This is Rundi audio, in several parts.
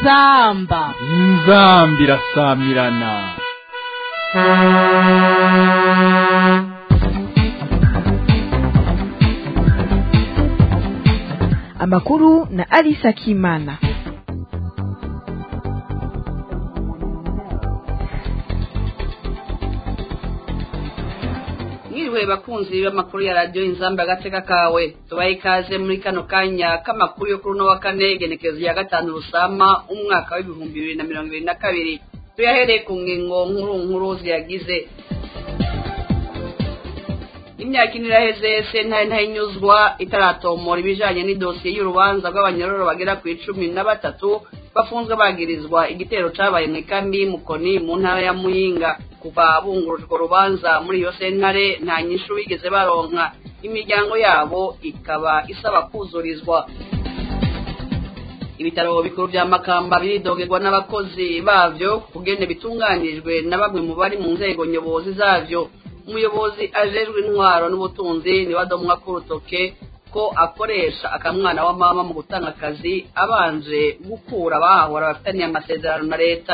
inzamba inzambi irasamirana amakuru na Alisa Kimana. mwiriwe bakunzi b'amakuru ya radiyo inzamba agateka kawe tubaye ikaze muri kano kanya k'amakuru yo kuri uno wa kane genekerezo ya gatanu rusama umwaka w'ibihumbi bibiri na mirongo ibiri na kabiri tuyahereye ku ngingo nkuru nkuru ziyagize imyaka ine iraheze sentare ntayinyuzwa itaratomora ibijanye n'idosiye y'urubanza rw'abanyororo bagera ku icumi na batatu bafunzwe bagirizwa igitero cabaye mu ikambi y'umukoni mu ntara ya muyinga kuva bungurujwe urubanza muri iyo sentare nta nyishu bigeze baronka imiryango yabo ikaba isaba kuzurizwa ibitaro bikuru vya makamba biridogerwa n'abakozi bavyo kugene bitunganijwe na bamwe mu bari mu nzego nyobozi zavyo umuyobozi ajejwe intwaro n'ubutunzi niwe adomwa k'urutoke ko akoresha akamwana wa mama mu gutanga akazi abanje gukura abahahora bafitaniye amasezerano na leta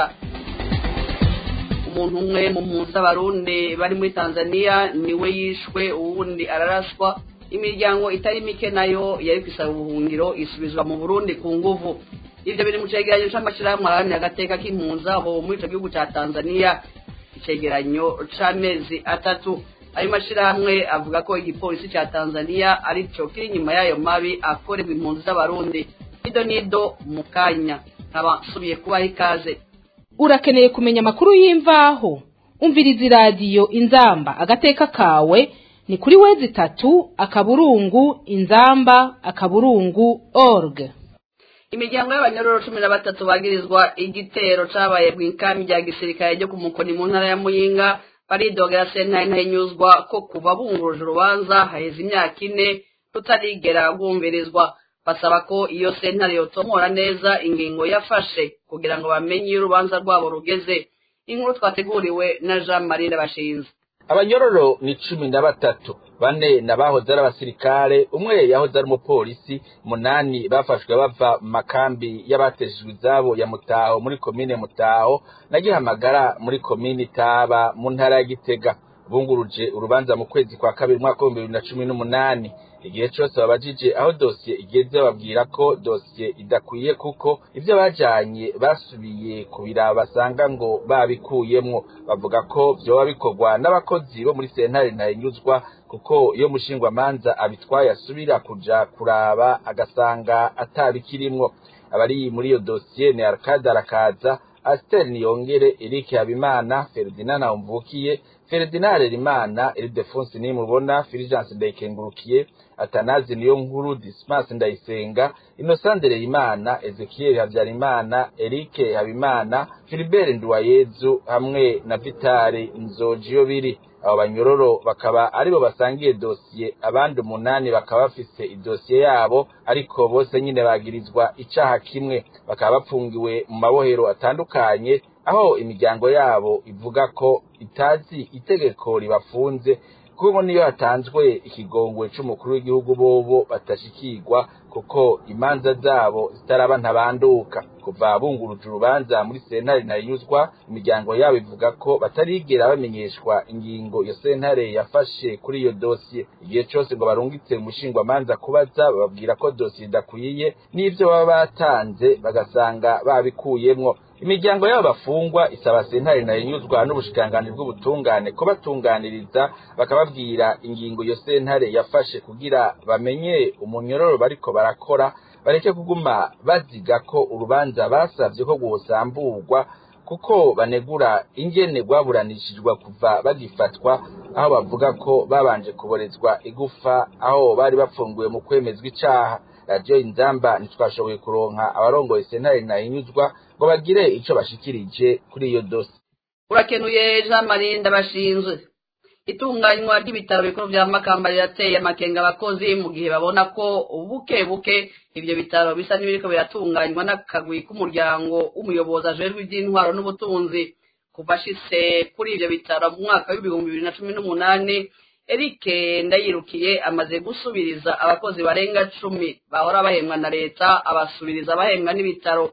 umuntu umwe mu mpunzi z'abarundi bari muri tanzania niwe yishwe uwundi araraswa imiryango itari mike nayo yari kwisaba ubuhungiro isubizwa mu burundi ku nguvu ivyo biri mu cegeranyo c'amashirahamwe aharanira agateka k'impunzi aho muri ico gihugu ca tanzania icegeranyo c'amezi atatu ayo mashirahamwe avuga ko igipolisi ca tanzania arico kiri inyuma y'ayo mabi akorerwa impunzi z'abarundi nido nido mu kanya nkaba nsubiye kubaha ikaze urakeneye kumenya amakuru y'imvaho umviriza iradiyo inzamba agateka kawe ni kuri wezi itatu akaburungu inzamba akaburungu org imiryango y'abanyororo cumi na batatu bagirizwa igitero cabaye mu ikambi rya gisirikare ryo ku mukoni mu ntara ya muyinga baridogera sentare ntayinyuzwa ko kuva bunguruje urubanza haheze imyaka ine rutarigera rwumvirizwa basaba ko iyo sentare yotomora neza ingingo yafashe kugira ngo bamenye iyo urubanza rwabo rugeze inkuru twateguriwe na jean marie ndabashinze abanyororo ni cumi na batatu bane nabahoze ari abasirikare umwe yahoze ari umupolisi munani bafashwe bava mu makambi y'abateshejwe izabo ya mutaho muri komine mutaho na gihamagara muri komine itaba mu ntara ya gitega bunguruje urubanza mu kwezi kwa kabiri umwaka w'ibihumbi bibiri na cumi n'umunani igihe cyose babajije aho dosiye igeze babwira ko dosiye idakwiye kuko ibyo bajanye basubiye kubira basanga ngo babikuyemwo bavuga ko vyoba bikorwa n'abakozi bo muri sentare ntayinyuzwa kuko iyo mushingwamanza abitwaye asubira kuja kuraba agasanga atabikirimwo abari muri iyo dosiye ni Arcade arakaza Asteri Niyongere Eric Habimana Ferdinand Umvukiye Ferdinand Rimana Ildefonse Nimubona Fulgence Ndayikengurukiye Atanazi niyo nkuru Dismas Ndayisenga Innocent Imana Ezekiel Habyarimana Eric Habimana Philibert Nduwayezu hamwe na Vitali Nzojiyo biri abo banyororo bakaba aribo basangiye dosiye abandi umunani bakaba bafise idosiye yabo ariko bose nyine bagirizwa icaha kimwe bakaba bapfungiwe mu mabohero atandukanye aho imiryango yabo ivuga ko itazi itegeko ribafunze kuko niyo hatanzwe ikigongwe c'umukuru w'igihugu bobo batashikirwa kuko imanza zabo zitaraba ntabanduka kuva bunguruje urubanza muri sentare ntayinyuzwa imiryango yabo ivuga ko batarigera bamenyeshwa ingingo iyo sentare yafashe kuri iyo dosiye igihe cose ngo barungitse umushingwamanza kubaza bababwira ko dosiye idakwiye n'ivyo baba batanze bagasanga babikuyemwo imiryango y'abo bafungwa isaba sentare ntayinyuzwa n'ubushikiranganji bw'ubutungane ko batunganiriza bakababwira ingingo iyo sentare yafashe kugira bamenye umunyororo bariko barakora bareke kuguma baziga ko urubanza basavye ko rwosamburwa kuko banegura ingene rwaburanishijwe kuva bagifatwa aho bavuga ko babanje kuborezwa igufa aho bari bapfunguwe mu kwemezwa icaha radiyo inzamba ntitwashoboye kuronka abarongoye sentare ntahinyuzwa ngo bagire ico bashikirije kuri iyo dosi urakenuye jean marie ndabashinzwe itunganywa ry'ibitaro bikuru vya makamba rirateye amakenga abakozi mu gihe babona ko buke buke ivyo bitaro bisa n'ibiriko biratunganywa n'akagwi k'umuryango w'umuyobozi ajejwe ivy'intwaro n'ubutunzi kuva ashitse kuri ivyo bitaro mu mwaka w'ibihumbi bibiri na cumi n'umunani Eric ndayirukiye amaze gusubiriza abakozi barenga cumi bahora bahembwa na leta abasubiriza bahembwa n'ibitaro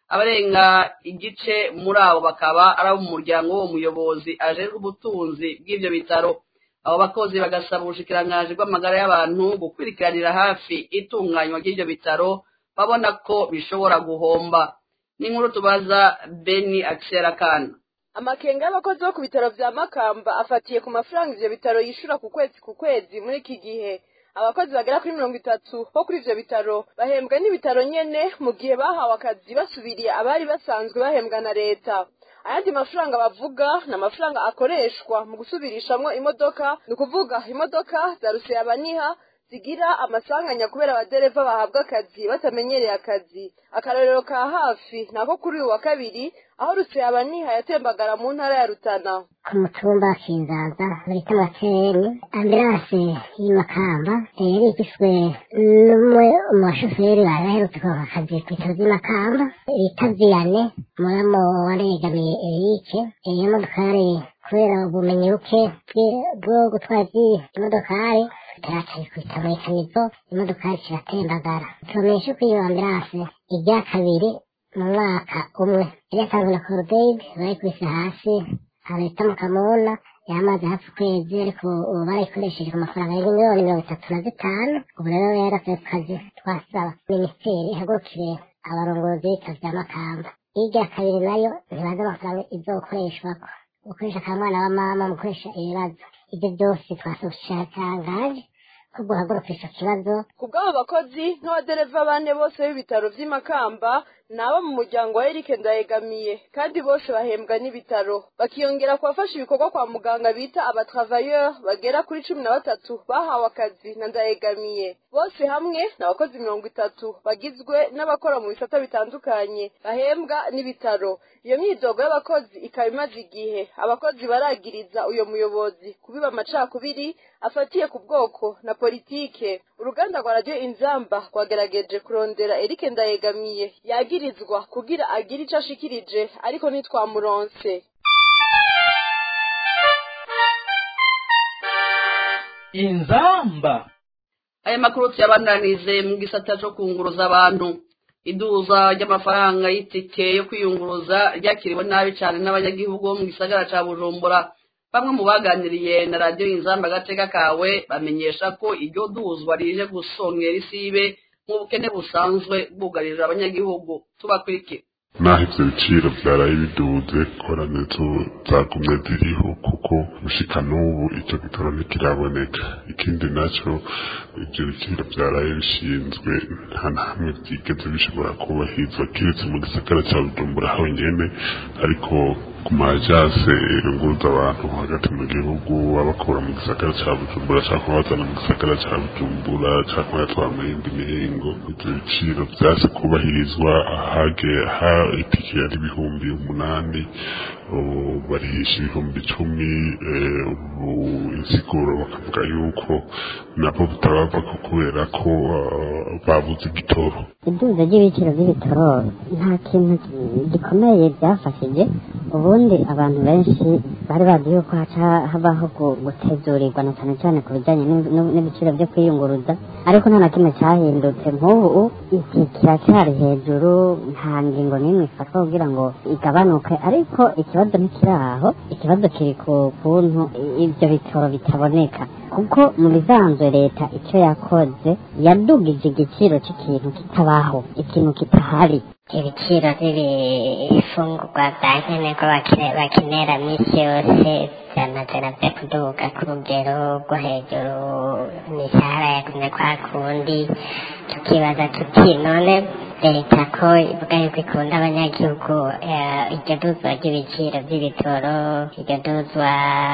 abarenga igice muri abo bakaba ari abo mu muryango w'uwo muyobozi ajejwe ubutunzi bw'ivyo bitaro abo bakozi bagasaba ubushikiranganji bw'amagara y'abantu gukurikiranira hafi itunganywa ry'ivyo bitaro babona ko bishobora guhomba n'inkuru tubaza beni akiserakana amakenga y'abakozi bo ku bitaro vya makamba afatiye ku mafaranga ivyo bitaro yishura ku kwezi ku kwezi muri iki gihe abakozi bagera kuri mirongo itatu bo kuri ivyo bitaro bahembwa n'ibitaro nyene mu gihe bahawe akazi basubiriye abari basanzwe bahembwa na leta ayandi mafaranga bavuga ni amafaranga akoreshwa mu gusubirishamwo imodoka ni ukuvuga imodoka za ruseyabaniha zigira amasanganya kubera abadereva bahabwa akazi batamenyereye akazi akarorero ka hafi nako kuri uyu wa kabiri aho ruseyabaniha yatembagara mu ntara ya rutana ku mutumba wa kinzaza muri kamateni ambilanse y'imakamba yari igizwe n'umwe mu bashoferi bari baherutse kuva akazi ku bitaro by'imakamba bita viyane muramo waregamiye erike iyo modokari kubera ubumenyi buke bwo gutwara imodokari turacaye kwita muri kanivo imodokari kiratembagara tubamenyesha ko iyo ambilanse irya kabiri mu mwaka umwe yari yatanzwe na korodeyidi bayikubise hasi ahantu bita mu kamuna yamaze hafi ukwezi ariko ubu barayikoresheje ku mafaranga y'ibihumbi miliyoni mirongo itatu na zitanu ubu rero yaravuye ku kazi twasaba minisiteri ihagurukire abarongozi b'ibitaro bya makamba irya kabiri nayo ntibazi amafaranga izokoreshwako gukoresha akamwana wa mama mu gukoresha ibibazo ibyo byose twasaba ubushakangaje ko guhaguruka ico kibazo ku bw'abo bakozi nk'abadereva bane bose b'ibitaro vy'imakamba ni abo mu muryango wa erike ndayegamiye kandi bose bahembwa n'ibitaro bakiyongera ku bafasha ibikorwa kwa muganga bita abatravayeur bagera kuri cumi na batatu bahawe akazi na ndayegamiye bose hamwe ni abakozi mirongo itatu bagizwe n'abakora mu bisata bitandukanye bahembwa n'ibitaro iyo myidogo y'abakozi ikaba imaze igihe abakozi baragiriza uyo muyobozi kubiba amacakubiri afatiye ku bwoko na politike uruganda rwa radiyo inzamba rwagerageje kurondera erike ndayegamiye yagirizwa kugira agire ico ashikirije ariko ntitwamuronse inzamba aya makuru tuyabandanirize mu gisata co kunguruza abantu iduza ry'amafaranga y'itike yo kwiyunguruza ryakiriwe nabi cyane n'abanyagihugu bo mu gisagara ca bujumbura bamwe mu baganiriye na radiyo inzamba agateka kawe bamenyesha ko iryo duzwa rije gusongera isibe nk'ubukene busanzwe bwugarije abanyagihugu tubakurikire naho ivyo biciro vyaraye biduze koranezo zagumye ziriho kuko gushika n'ubu ico gitoro ntikiraboneka ikindi naco ivyo biciro vyaraye bishinzwe nta na hamwe vyigeze bishobora kubahirizwa kiretse mu gisagara ca bujumbura honyene ariko ku majase irunguruza abantu hagati mu gihugu babakura mu gisagara ca bujumbura canke babazana mu gisagara ca bujumbura canke bayatwara mu yindi mihingo ivyo biciro vyase kubahirizwa ahage ha itike yari ibihumbi umunani ubu barihisha ibihumbi icumi eh, ubu insiguro bakavuga yuko nabo butabavako kubera ko ah, babuze igitoro iduza ry'ibiciro by'ibitoro nta kintu gikomeye byafashije ubundi abantu benshi bari bazi yuko haca habaho gu- gutezurirwa na cyane cyane ku bijyanye n'ib- n'ib- n'ibiciro byo kwiyunguruza ariko nta na kimwe cyahindutse nk'ubu iki kiracyari hejuru nta ngingo n'imwe ifatwa kugira ngo igabanuke ariko ikibazo ntikiri aho ikibazo kiri ku kuntu i- ibyo bitoro bitaboneka kuko mu bisanzwe leta icyo yakoze yadugije igiciro cy'ikintu kitabaho ikintu kitahari ibiciro by'ibifungurwa bya nkenerwa bakene- bakenera minsi yose byamaze navyo kuduga ku rugero rwo hejuru imishahara yagumye kwa kundi tukibaza tuti none leta ko ivuga yuko ikunda abanyagihugu eh, iryo duzwa ry'ibiciro by'ibitoro iryo duzwa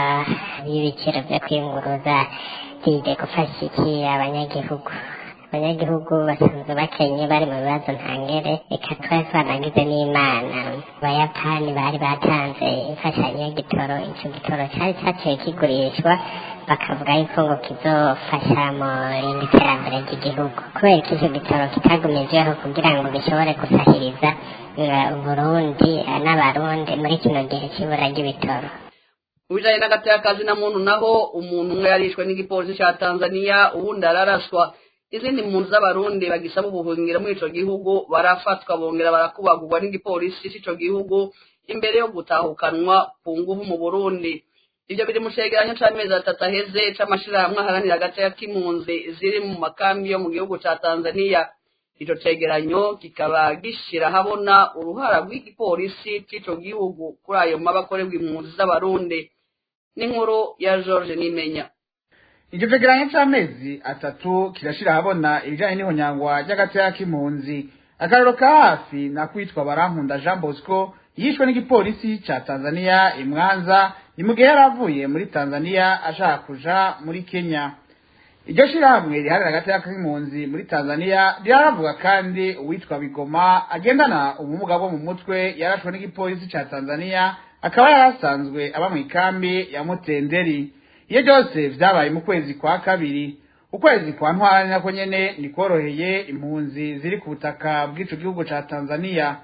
ry'ibiciro vyo kwiyunguruza rije gufasha iki abanyagihugu abanyagihugu basanzwe bakenye bari mu bibazo ntangere reka twari twanagize n'imana abayapani bari batanze imfashanyo y'igitoro ico gitoro cari caciye kigurishwa bakavuga yuko ngo kizofasha mu rindi terambere ry'igihugu kubera ko ico gitoro kitagumijweho kugira ngo gishobore gusahiriza eh, uburundi eh, n'abarundi muri kino gihe c'ibura ry'ibitoro mu bijanye n'agateka kazi na muntu naho umuntu umwe yarishwe n'igipolisi ca tanzania uwundi araraswa izindi mpunzi z'abarundi bagisaba ubuhungiro muri ico gihugu barafatwa bongera barakubagurwa n'igipolisi c'ico gihugu imbere yo gutahukanwa ku nguvu mu burundi ivyo biri mu cegeranyo c'amezi atatu aheze c'amashirahamwe aharanira agateka k'impunzi ziri mu makambi yo mu gihugu ca tanzaniya ico cegeranyo kikaba gishira habona uruhara rw'igipolisi c'ico gihugu kuri ayo mabi akorerwa impunzi z'abarundi n'inkuru ya george nimenya icyo cegeranyo c'amezi atatu kirashira habona ibijanye n'ihonyangwa ry'agateka k'impunzi akarero ka hafi na kwitwa barankunda jean bosco yishwe n'igipolisi ca tanzaniya imwanza ni mu gihe yari avuye muri tanzaniya ashaka kuja muri kenya iryo shirahamwe riharira agateka k'impunzi muri tanzaniya riravuga kandi uwitwa bigoma agendana ubumuga bwo mu mutwe yarashwe n'igipolisi ca tanzaniya akaba yari asanzwe aba mu ikambi ya mutenderi iyo byose vyabaye mu kwezi kwa kabiri ukwezi kwa ntwara nako nyene nikoroheye impunzi ziri ku butaka bw'ico gihugu ca tanzaniya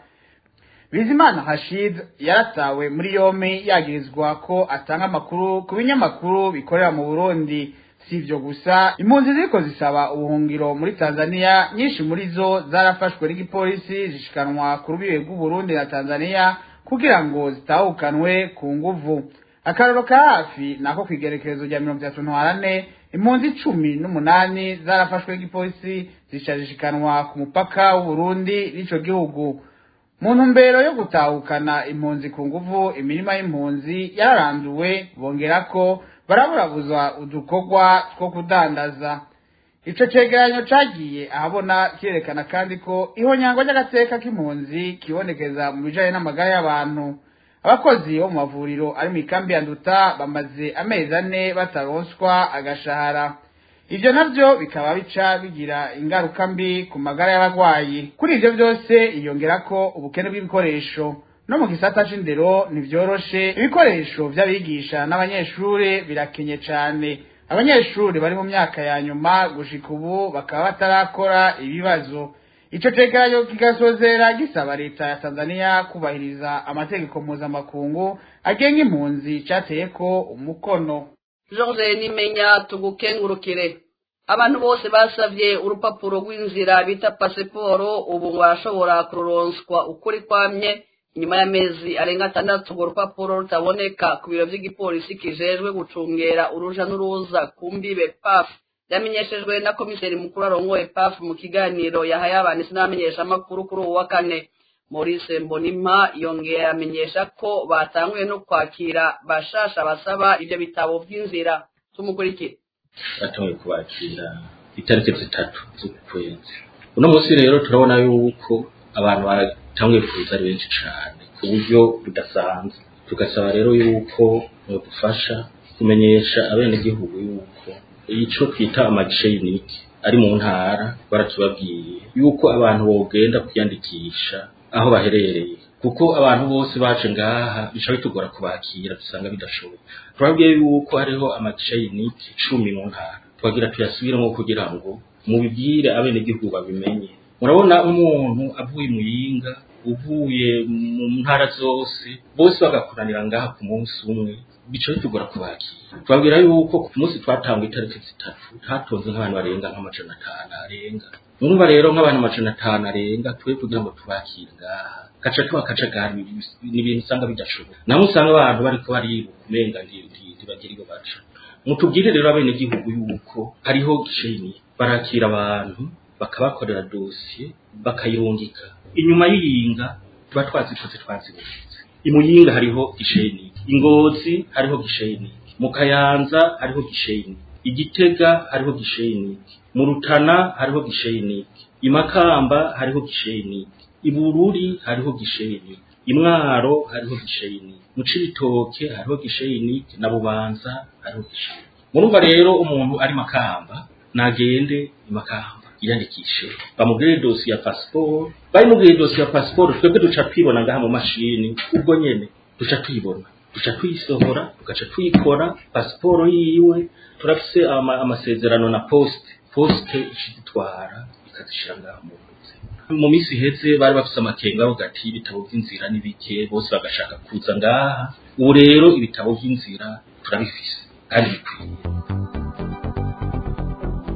bizimana hashid yaratawe muri yompi yagirizwa ko atanga amakuru ku binyamakuru bikorera mu burundi si ivyo gusa impunzi ziriko zisaba ubuhungiro muri tanzaniya nyinshi muri zo zarafashwe n'igipolisi zishikanwa ku rubibe rw'uburundi na tanzaniya kugira ngo zitahukanwe ku nguvu akararo ka hafi nako kw'igerekerezo rya mirongo itatu ntwarane impunzi cumi n'umunani zarafashwe n'igipolisi zishajishikanwa ku mupaka w'uburundi n'ico gihugu mu ntumbero yo gutahukana impunzi ku nguvu imirima y'impunzi yararanduwe bongera ko baraburabuzwa udukorwa two kudandaza ico cegeranyo cagiye ahabona kirerekana kandi ko ihonyangwa ry'agateka k'impunzi kibonekeza mu bijanye n'amagara y'abantu abakozi bo mu mavuriro ari mu ikambi ya nduta bamaze amezi ane bataronswa agashahara ivyo navyo bikaba bica bigira ingaruka mbi ku magara y'abagwayi kuri ivyo vyose iyongera ko ubukene bw'ibikoresho no mu gisata c'indero ntivyoroshe ibikoresho vy'abigisha n'abanyeshure birakenye cane abanyeshuri bari mu myaka ya nyuma gushika ubu bakaba batarakora ibibazo ico cegeranyo kigasozera gisaba leta ya tanzaniya kubahiriza amategeko mpuzamakungu agenga impunzi cateyeko umukono george nimenya tugukengurukire abantu bose basavye urupapuro rw'inzira bita pasiporo ubu ngo barashobora kururonswa ukuri kwamye inyuma y'amezi arenga atandatu urwo rupapuro rutaboneka ku biro vy'igipolisi kijejwe gucungera uruja n'uruza ku mbibe paf yamenyeshejwe na komiseri mukuru arongoye paf mu kiganiro yahaye abanditsi n'abamenyeshamakuru kuri uwu wa kane maurice mbonimpa yongera amenyesha ko batanguye no kwakira bashasha basaba ivyo bitabo vy'inzira tumukurikire batanguye kubakira itariki zitatu z'ukwezi uno munsi rero turabona yuko abantu batanguye kuza ari benshi cane ku buryo budasanzwe tugasaba rero yuko dufasha kumenyesha abenegihugu yuko ico twita amagishe yunike ari mu ntara baratubabwiye yuko abantu bogenda kwiyandikisha aho baherereye kuko abantu bose baje ngaha bica bitugora kubakira dusanga bidashoboye turabwiye yuko hariho amagishe yunike cumi mu ntara twagira tuyasubiremo kugira ngo mubibwire abenegihugu babimenye murabona umuntu avuye muyinga uvuye mu ntara zose bose bagakoranira ngaha ku munsi umwe bica bitugora kubakira twabwira yuko ku munsi twatanga itariki zitatu hatonze nk'abantu barenga nk'amajana atanu arenga murumva rero nk'abantu amajana atanu arenga twe kugira ngo tubakire ngaha kaca tuba kajagari ni ibintu usanga bidashoboka namwe usanga abantu bariko baribuka umenga ntibagira iyo baca mutubwire rero abenegihugu yuko hariho gisheni barakira abantu bakabakorera dosiye bakayirungika inyuma y'iyinga tuba twazikoze twazibonetse imuyinga hariho gisheni ingozi hariho gisheni mu kayanza hariho gisheni igitega hariho gisheni mu rutana hariho gisheni imakamba hariho gisheni ibururi hariho gisheni imwaro hariho gisheni mu cibitoke hariho gisheni na bubanza hariho gisheni murumva rero umuntu ari makamba nagende imakamba yiyandikishe bamubwire dosi ya pasiporo bayimubwire dosi ya pasiporo twebwe duca twibona ngaha mu mashini ubwo nyene duca tuyibona duca tuyisohora tugaca tuyikora pasiporo yiwe turafise ama, amasezerano na poste poste ishidutwara ikazishira ngaha mu ntoki mu minsi iheze bari bafise amakenga avuga ati ibitabo vy'inzira ni bike bose bagashaka kuza ngaha ubu rero ibitabo vy'inzira turabifise kandi bikwiye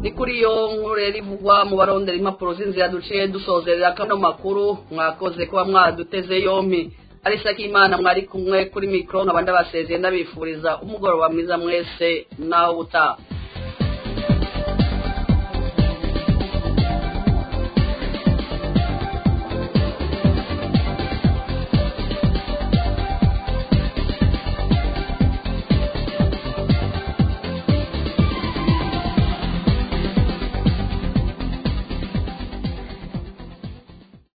ni kuri iyo nkuru rero ivugwa mu barondera impapuro z'inzira duciye dusozerera kano makuru mwakoze kuba mwaduteze yompi arisa k'imana mwari kumwe kuri mikoro nkaba ndabasezeye ndabifuriza umugoroba mwiza mwese nawe utaha